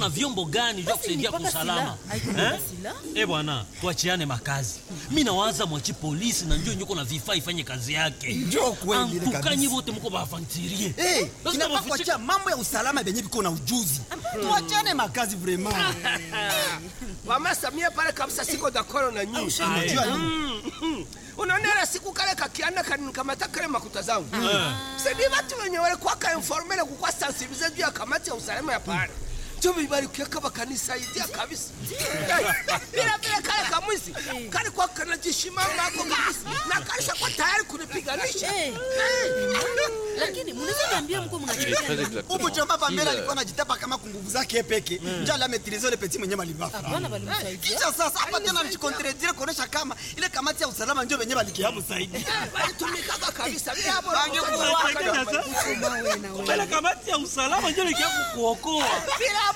na vyombo gani vya Basi kusaidia kwa nipaka usalama silaha. Haikuwa eh? silaha. Eh bwana, tuachiane makazi. Mimi nawaza mwachi polisi na njoo nyuko na vifaa ifanye kazi yake. Njoo kweli ile kabisa. Antukanyi wote mko bafantirie. Eh, Lazima inafaa bafiche- kuachia mambo ya usalama benye viko na ujuzi. Tuachane makazi vraiment. Mama Samia pale kabisa siko dakoro na nyinyi. Unajua nini? Unaona ile siku kale kakiana kanikamata kale makuta zangu. Sasa ni watu wenye walikuwa ka informele kukwa sensibilize juu ya kamati ya usalama ya pale. Ndio bibali kiaka bakanisaidia kabisa. Bila bila kale kamwisi. Kale kwa kanajishimama hapo kabisa. Na kalisha kwa tayari kunipiganisha. Eh. Lakini mnaweza niambia mko mnakimbia Ubu chomba pambele alikuwa anajitapa kama kunguvu zake peke. Njoo ala maîtriser le petit mwenye malibafa. Hapana, walimsaidia. Kisha sasa hapa tena mjikontredire kuonesha kama ile kamati ya usalama njoo wenyewe walikiamu zaidi. Walitumikaga kabisa. Bila hapo Mbele kamati ya usalama ndio likia kukuokoa. bila hapo